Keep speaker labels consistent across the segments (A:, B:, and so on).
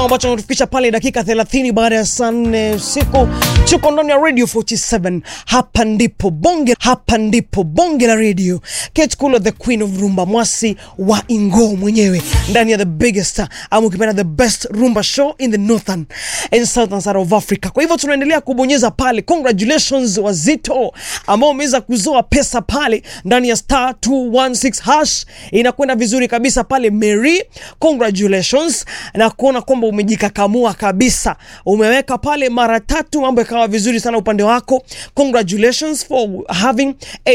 A: ambacho natufikisha pale dakika 30 baada ya saa nne usiku. Tuko ndani ya Radio 47, hapa ndipo bonge, hapa ndipo bonge la radio. Kate Kulo, the queen of rumba, mwasi wa Ingo mwenyewe ndani ya the biggest ama ukipenda the best rumba show in the northern and southern side of Africa. Kwa hivyo tunaendelea kubonyeza pale. Congratulations Wazito ambao umeweza kuzoa pesa pale ndani ya star 216 hash, inakwenda vizuri kabisa pale. Mary, congratulations na kuona kwamba umejikakamua kabisa, umeweka pale mara tatu, mambo yakawa vizuri sana upande wako. Congratulations for having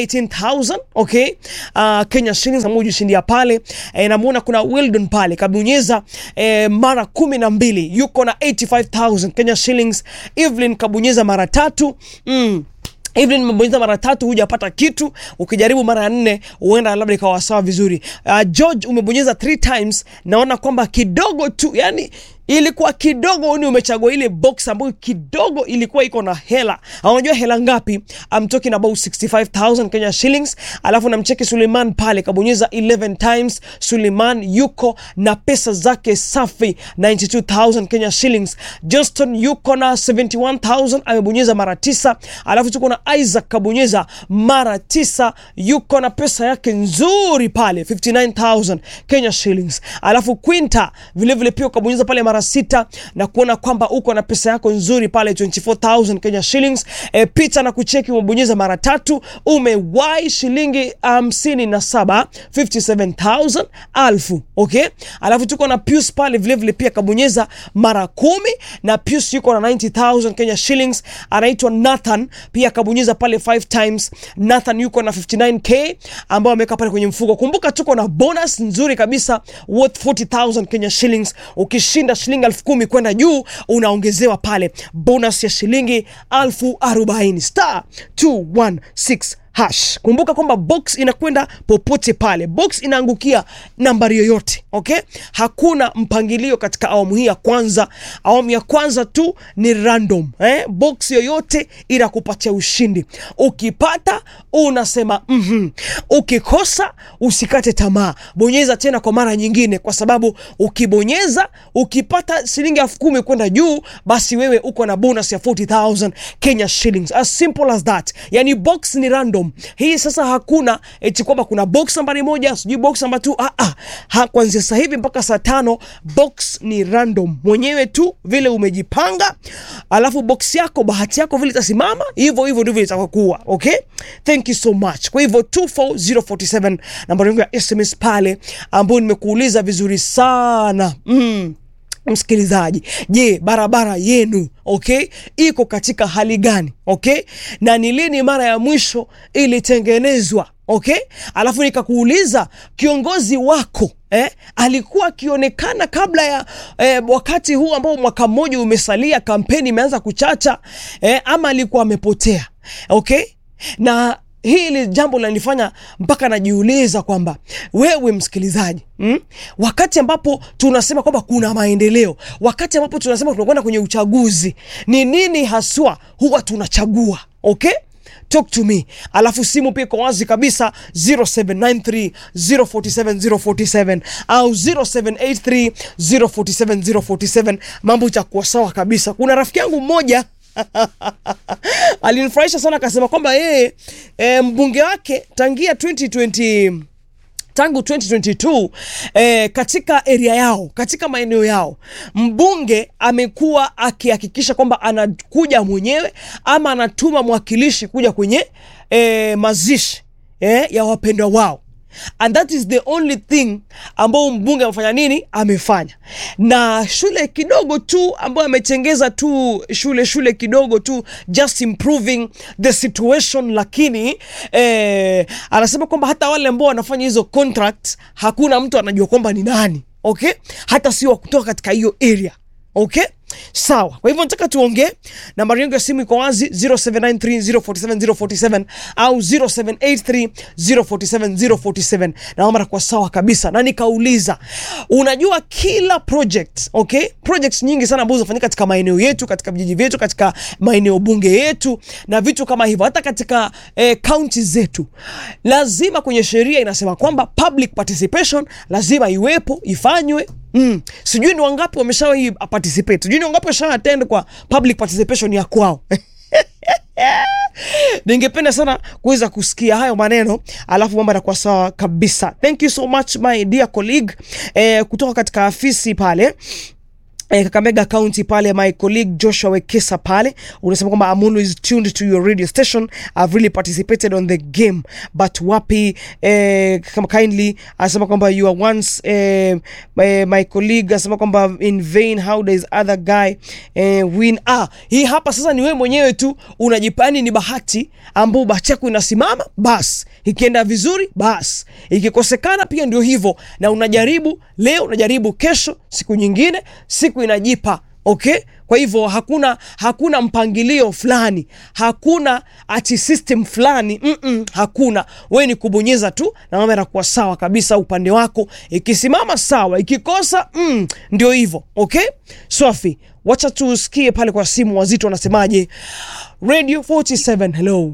A: 18000 okay, uh, Kenya shillings ambayo ujishindia pale e, namuona kuna Wildon pale kabonyeza e, mara kumi na mbili yuko na 85000 Kenya shillings. Evelyn kabonyeza mara tatu mm. Evelyn umebonyeza mara tatu hujapata kitu, ukijaribu mara ya nne huenda labda ikawa sawa vizuri. Uh, George umebonyeza three times, naona kwamba kidogo tu, yani ilikuwa kidogo ni umechagua ile box ambayo kidogo ilikuwa iko na hela. Unajua hela ngapi? I'm talking about 65000 Kenya shillings. Alafu namcheki Suleiman pale kabonyeza 11 times. Suleiman yuko na pesa zake safi 92000 Kenya shillings. Johnston yuko na 71000 amebonyeza mara tisa. Alafu tuko na Isaac kabonyeza mara tisa, yuko na pesa yake nzuri pale 59000 Kenya shillings. Alafu Quinta vile vile pia kabonyeza pale mara sita na kuona kwamba uko na pesa yako nzuri pale 24000 Kenya shillings. E, picha na kucheki umebonyeza mara tatu umewai shilingi hamsini na saba 57000 alfu okay. Alafu tuko na Pius pale vile vile pia kabonyeza mara kumi na Pius yuko na 90000 Kenya shillings. Anaitwa Nathan pia kabonyeza pale 5 times. Nathan yuko na 59k ambao ameweka pale kwenye mfuko. Kumbuka tuko na bonus nzuri kabisa worth 40000 Kenya shillings ukishinda shilingi elfu kumi kwenda juu unaongezewa pale bonus ya shilingi elfu arobaini star 216 hash. Kumbuka kwamba box inakwenda popote pale, box inaangukia nambari yoyote okay. Hakuna mpangilio katika awamu hii ya kwanza. Awamu ya kwanza tu ni random eh? Box yoyote inakupatia ushindi. Ukipata unasema mm -hmm. Ukikosa usikate tamaa, bonyeza tena kwa mara nyingine, kwa sababu ukibonyeza ukipata shilingi elfu kumi kwenda juu, basi wewe uko na bonus ya 40000 Kenya shillings, as simple as that. Yani box ni random hii sasa, hakuna eti kwamba kuna box nambari moja sijui box namba tu ah, ah. Ha, kuanzia sasa hivi mpaka saa tano box ni random mwenyewe tu vile umejipanga, alafu box yako bahati yako vile itasimama hivyo hivyo ndivyo itakuwa. Okay, thank you so much. Kwa hivyo 24047 nambari yangu ya SMS pale, ambayo nimekuuliza vizuri sana mm. Msikilizaji, je, barabara yenu okay, iko katika hali gani? Okay, na ni lini mara ya mwisho ilitengenezwa? Okay, alafu nikakuuliza kiongozi wako eh, alikuwa akionekana kabla ya eh, wakati huu ambao mwaka mmoja umesalia, kampeni imeanza kuchacha eh, ama alikuwa amepotea? Okay, na hili jambo linanifanya mpaka najiuliza kwamba wewe msikilizaji mm, wakati ambapo tunasema kwamba kuna maendeleo, wakati ambapo tunasema tunakwenda kwenye uchaguzi, ni nini haswa huwa tunachagua? Okay, talk to me. Alafu simu pia iko wazi kabisa 0793 047 047 au 0783 047 047. Mambo itakuwa sawa kabisa. Kuna rafiki yangu mmoja alinifurahisha sana akasema kwamba yeye e, mbunge wake tangia 2020 tangu 2022 eh, katika area yao katika maeneo yao mbunge amekuwa akihakikisha kwamba anakuja mwenyewe ama anatuma mwakilishi kuja kwenye eh, mazishi eh, ya wapendwa wao and that is the only thing ambao mbunge amefanya nini, amefanya. Na shule kidogo tu ambayo ametengeza tu shule shule kidogo tu, just improving the situation, lakini eh, anasema kwamba hata wale ambao wanafanya hizo contracts hakuna mtu anajua kwamba ni nani, okay, hata sio wa kutoka katika hiyo area okay. Sawa, kwa hivyo nataka tuongee. Nambari yangu ya simu iko wazi 0793047047 au 0783047047. Naomba kwa sawa kabisa, na nikauliza, unajua kila project okay, projects nyingi sana ambazo zinafanyika katika maeneo yetu, katika vijiji vyetu, katika maeneo bunge yetu na vitu kama hivyo, hata katika eh, county zetu, lazima kwenye sheria inasema kwamba public participation lazima iwepo, ifanywe Mm. Sijui ni wangapi wameshawahi participate. Sijui ni wangapi wamesha attend kwa public participation ya kwao. Ningependa sana kuweza kusikia hayo maneno, alafu mambo yatakuwa sawa kabisa. Thank you so much my dear colleague eh, kutoka katika afisi pale eh, Kakamega County pale, my colleague Joshua Wekesa pale unasema kwamba I'm always tuned to your radio station. I've really participated on the game but wapi eh, kama kindly anasema kwamba you are once eh, my, my colleague anasema kwamba in vain how does other guy eh, win. Ah, hii hapa sasa ni wewe mwenyewe tu unajipani, ni bahati ambao bahati yako inasimama, bas ikienda vizuri, bas ikikosekana pia ndio hivyo, na unajaribu leo, unajaribu kesho, siku nyingine, siku inajipa okay. Kwa hivyo hakuna hakuna mpangilio fulani, hakuna ati system fulani mm -mm, hakuna. We ni kubonyeza tu na mambo yanakuwa sawa kabisa upande wako, ikisimama sawa, ikikosa mm, ndio hivyo okay. Swafi, wacha tusikie pale kwa simu, wazito wanasemaje. Radio 47 hello,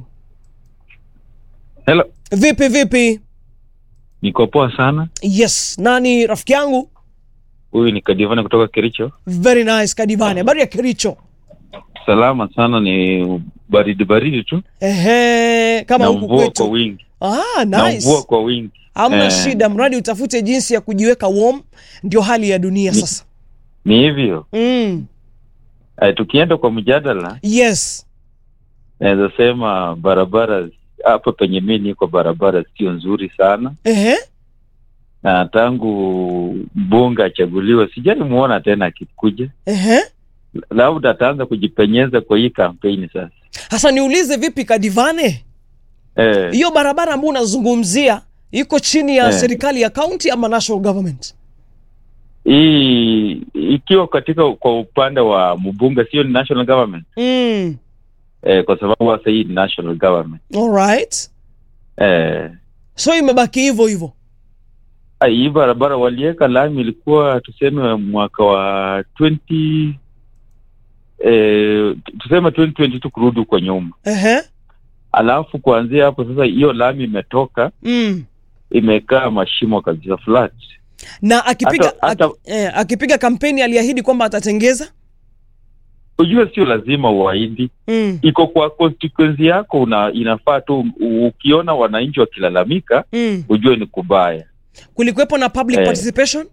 B: Hello,
A: vipi vipi?
B: niko poa sana.
A: Yes, nani rafiki yangu?
B: Huyu ni Kadivana kutoka Kericho.
A: Very nice Kadivane, habari ya Kericho?
B: Salama sana, ni baridi baridi tu
A: Ehe, kama
B: na
A: huku
B: mvua kwa
A: kwetu.
B: wingi
A: Ah,
B: na
A: nice.
B: mvua kwa wingi.
A: Hamna
B: Eh.
A: shida, mradi utafute jinsi ya kujiweka warm, ndio hali ya dunia
B: Ni-
A: sasa.
B: Ni hivyo
A: Mm.
B: eh, tukienda kwa mjadala,
A: Yes.
B: naweza sema barabara hapa penye mi niko, barabara sio nzuri sana,
A: Ehe.
B: na tangu mbunge achaguliwe sijai muona tena akikuja,
A: Ehe.
B: labda ataanza kujipenyeza kwa hii kampeni sasa.
A: Sasa niulize vipi Kadivane?
B: Eh,
A: Hiyo barabara ambayo unazungumzia iko chini ya
B: Eh.
A: serikali ya county ama national government?
B: hii ikiwa katika kwa upande wa mbunge, sio ni national government
A: Mm.
B: eh, kwa sababu sasa hii ni national government
A: All right.
B: eh,
A: So imebaki hivyo hivyo.
B: ah, hii barabara waliweka lami ilikuwa tuseme mwaka wa 20 eh, tuseme 2022 kurudi huko nyuma,
A: Ehe.
B: alafu kuanzia hapo sasa hiyo lami imetoka
A: Mm.
B: imekaa mashimo kabisa flat.
A: Na akipiga
B: Hata- hata-
A: aki, eh, akipiga kampeni aliahidi kwamba atatengeza.
B: Ujue sio lazima uahidi,
A: Mm.
B: iko kwa constituency yako, una inafaa tu u- ukiona wananchi wakilalamika
A: Mm.
B: ujue ni kubaya.
A: Kulikuwepo na public
B: Eh.
A: participation?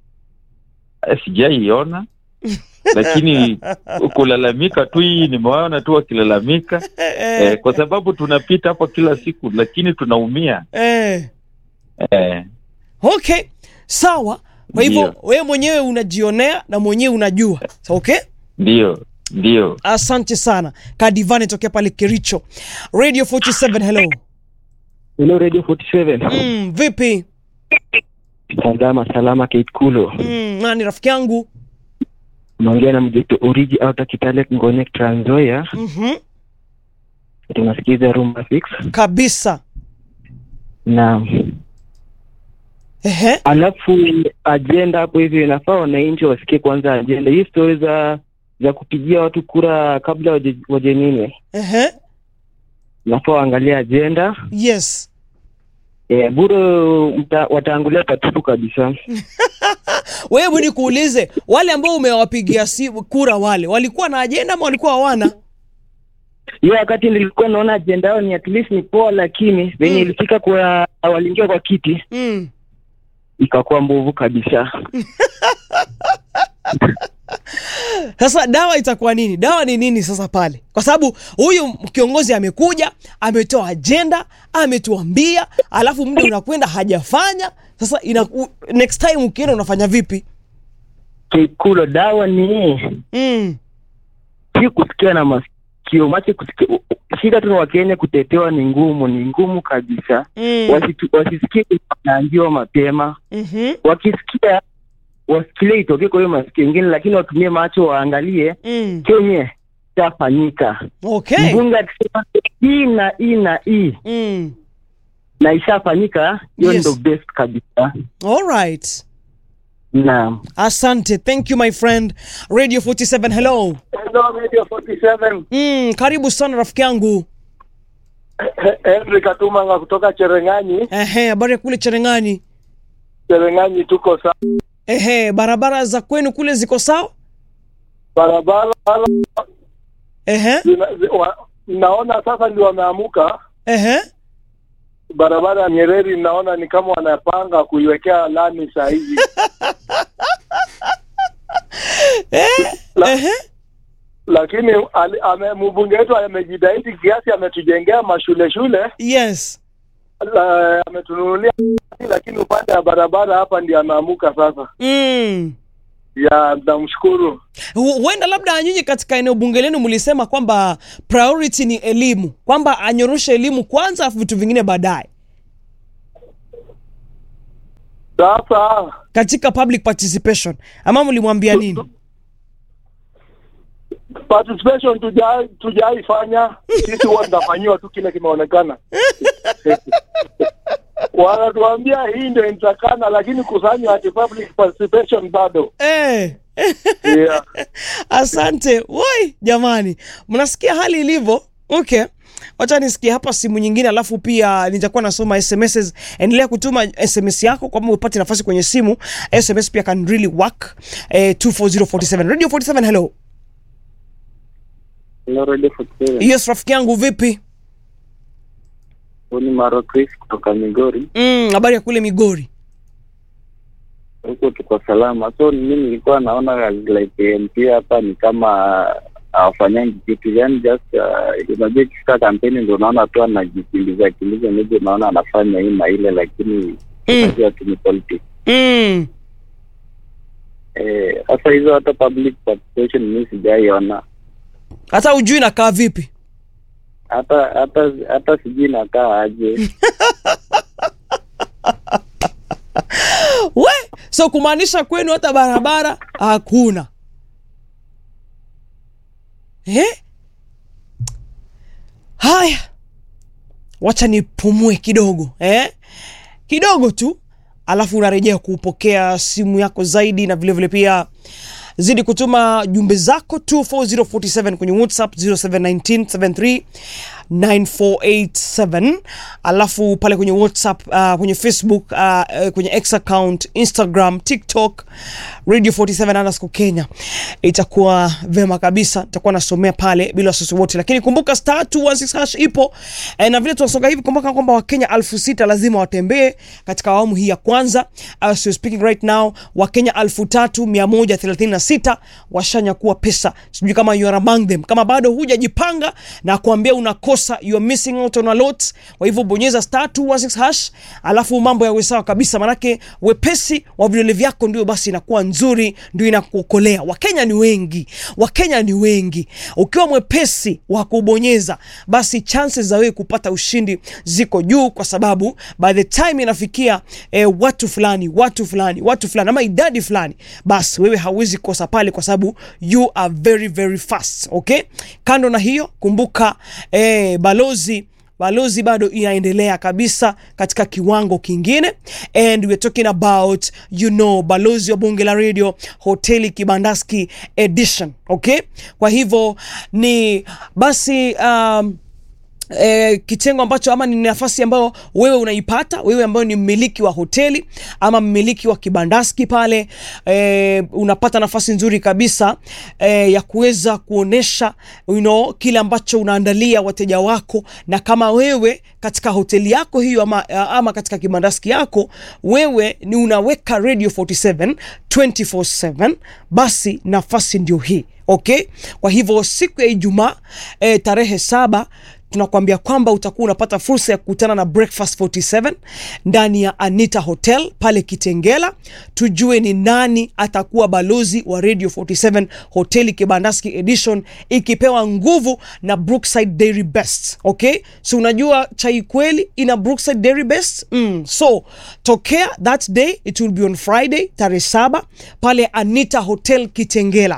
B: Eh, Sijaiona lakini kulalamika tu, hii nimewaona tu wakilalamika eh, kwa sababu tunapita hapo kila siku, lakini tunaumia
A: eh.
B: eh,
A: Okay, sawa. Kwa hivyo
B: Ndio.
A: wewe mwenyewe unajionea na mwenyewe unajua. So, okay,
B: ndio ndio.
A: asante sana Kadivane tokea pale Kericho. Radio 47 hello.
C: Hello Radio 47.
A: Mm, vipi?
C: Salama salama Kate Kulo.
A: Mm, nani rafiki yangu?
C: Unaongea na mjeto Origi Outer Kitale Ngone Trans Nzoia.
A: Mhm.
C: Tunasikiza Rumba Fix.
A: Kabisa.
C: Na
A: Ehe.
C: alafu ajenda hapo hivi inafaa wananchi wasikie kwanza ajenda. Hii story za za kupigia watu kura kabla waje, waje nini?
A: Ehe.
C: Inafaa waangalie ajenda.
A: Yes.
C: Eh, bure mta, wataangulia patupu kabisa.
A: Wewe ni kuulize wale ambao umewapigia si kura wale walikuwa na ajenda ama walikuwa hawana?
C: Hiyo wakati nilikuwa naona ajenda yao ni at least ni poa, lakini venye
A: Mm.
C: ilifika kwa waliingia kwa kiti
A: Mm.
C: ikakuwa mbovu kabisa.
A: Sasa dawa itakuwa nini? Dawa ni nini sasa pale? Kwa sababu huyu kiongozi amekuja, ametoa ajenda, ametuambia, alafu muda unakwenda hajafanya. Sasa ina, u, next time ukienda unafanya vipi?
C: Kikulo dawa ni
A: Mm.
C: si kusikia na masikio mache kusikia. Shida tu na Wakenya kutetewa ni ngumu, ni ngumu kabisa.
A: Mm.
C: Wasitu- Wasisikie wanaambiwa mapema,
A: Mhm.
C: wakisikia wasikilie itokee kwa hiyo masikio ingine, lakini watumie macho waangalie
A: Mm.
C: kenye ishafanyika.
A: Okay.
C: Mbunge akisema hii na hii na hii
A: Mm.
C: na ishafanyika, hiyo
A: Yes.
C: ndo best kabisa.
A: All right.
C: Naam.
A: Asante. Thank you my friend. Radio 47 hello.
D: Hello, Radio 47.
A: Mm, karibu sana rafiki yangu.
D: Henry Katumanga kutoka Cherengani.
A: Ehe, habari ya kule Cherengani.
D: Cherengani tuko sawa.
A: Ehe, barabara za kwenu kule ziko sawa?
D: barabara
A: Ehe,
D: zina- zi- wa- naona sasa ndio wameamuka
A: ehe.
D: barabara ya Nyereri, naona ni kama wanapanga kuiwekea lami saa hizi. La-
A: Ehe.
D: lakini ali- ame- mbunge wetu amejitahidi kiasi, ametujengea mashule shule,
A: Yes.
D: la- ametununulia, lakini upande wa barabara hapa ndio ameamuka sasa.
A: Mm.
D: Ya, namshukuru.
A: Hu- Huenda labda nyinyi katika eneo bunge lenu mlisema kwamba priority ni elimu, kwamba anyoroshe elimu kwanza afu vitu vingine baadaye.
D: Sasa
A: Katika public participation ama mlimwambia nini?
D: participation tujai tujaifanya sisi, huwa tunafanyiwa tu kile kimeonekana. Wanatuambia hii ndio inatakana, lakini kusanywa ati public participation bado.
A: Eh.
D: Yeah.
A: Asante. Woi, jamani. Mnasikia hali ilivyo? Okay. Wacha nisikie hapa simu nyingine alafu pia nitakuwa nasoma SMS. Endelea kutuma SMS yako kwamba upate nafasi kwenye simu. SMS pia can really work. Eh, 24047. Radio 47 hello. Yes, rafiki yangu vipi?
C: ni Maro Chris kutoka Migori,
A: Mm, habari ya kule Migori.
C: huko tuko salama. So mimi nilikuwa naona like MP hapa ni kama hawafanyangi kitu, yani just uh, unajua ikifika kampeni ndio unaona tu anajikimbiza kimbiza, maybe unaona anafanya hii na ile, lakini
A: Mm.
C: unajua tu ni politics.
A: Mm.
C: Eh, Sasa hizo hata public participation mimi sijaiona,
A: Hata ujui nakaa vipi?
C: hata hata hata sijui nakaa aje.
A: We, so kumaanisha kwenu hata barabara hakuna eh? Haya, wacha nipumue kidogo eh? kidogo tu, alafu unarejea kupokea simu yako zaidi, na vilevile vile pia zidi kutuma jumbe zako 24047 kwenye WhatsApp 071973 9487 alafu pale kwenye WhatsApp uh, kwenye Facebook uh, kwenye X account Instagram TikTok Radio 47 underscore Kenya itakuwa vema kabisa, itakuwa nasomea pale bila wasiwasi wote, lakini kumbuka star 216 hash ipo e, na vile tunasonga hivi, kumbuka kwamba Wakenya elfu sita lazima watembee katika awamu hii ya kwanza. As you're speaking right now, Wakenya elfu tatu mia moja thelathini na sita washanyakua pesa. Sijui kama you are among them. Kama bado hujajipanga na kuambia unakosa, you are missing out on a lot. Kwa hivyo bonyeza star 216 hash, alafu mambo yawe sawa kabisa, manake wepesi wa vidole vyako ndio basi inakuwa nzuri, ndio inakuokolea. Wakenya ni wengi, Wakenya ni wengi. Ukiwa mwepesi wa kubonyeza, basi chances za wewe kupata ushindi ziko juu, kwa sababu by the time inafikia eh, watu fulani watu fulani watu fulani ama idadi fulani, basi wewe hauwezi kosa pale, kwa sababu you are very very fast. Okay, kando na hiyo, kumbuka eh, balozi balozi bado inaendelea kabisa katika kiwango kingine and we're talking about you know balozi wa bunge la radio hoteli kibandaski edition okay kwa hivyo ni basi um, E, kitengo ambacho ama ni nafasi ambayo wewe unaipata wewe ambayo ni mmiliki wa hoteli ama mmiliki wa kibandaski pale e, unapata nafasi nzuri kabisa e, ya kuweza kuonesha you know, kile ambacho unaandalia wateja wako, na kama wewe katika hoteli yako hiyo ama, ama katika kibandaski yako wewe ni unaweka Radio 47 24/7 basi nafasi ndio hii okay. Kwa hivyo siku ya Ijumaa e, tarehe saba tunakwambia kwamba utakuwa unapata fursa ya kukutana na Breakfast 47 ndani ya Anita Hotel pale Kitengela, tujue ni nani atakuwa balozi wa Radio 47 hoteli Kibandaski Edition, ikipewa nguvu na Brookside Dairy Best. Okay, so unajua chai kweli ina Brookside Dairy Best mm. So tokea that day, it will be on Friday tarehe saba pale Anita Hotel Kitengela,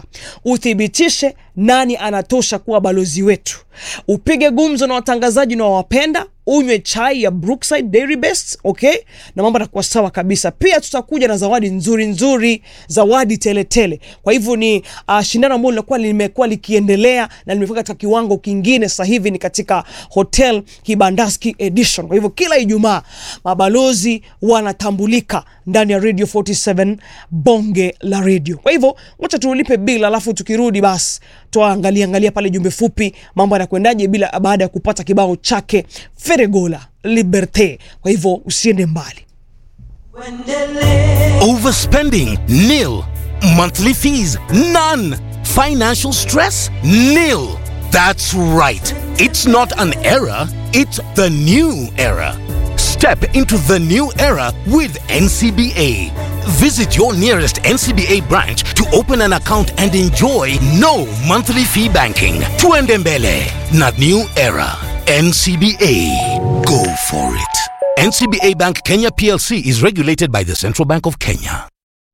A: uthibitishe nani anatosha kuwa balozi wetu, upige gumzo na watangazaji na wawapenda unywe chai ya Brookside Dairy Best, okay, na mambo yatakuwa sawa kabisa. Pia tutakuja na zawadi nzuri nzuri, zawadi teletele. Kwa hivyo ni uh, shindano ambalo linakuwa limekuwa likiendelea na limefika katika kiwango kingine. Sasa hivi ni katika Hotel Kibandaski Edition. Kwa hivyo kila Ijumaa mabalozi wanatambulika ndani ya Radio 47 bonge la radio. Kwa hivyo wacha tulipe bila, alafu tukirudi basi tuangalia angalia pale jumbe fupi, mambo yanakwendaje bila baada ya kupata kibao chake Feregola Liberte. Kwa hivyo usiende mbali.
E: Overspending? Nil. Monthly fees? None. Financial stress? Nil. That's right. It's not an era, it's the new era. Step into the new era with NCBA. Visit your nearest NCBA branch to open an account and enjoy no monthly fee banking. Tuendembele, not new era. NCBA. Go for it. NCBA Bank Kenya PLC is regulated by the Central Bank of Kenya.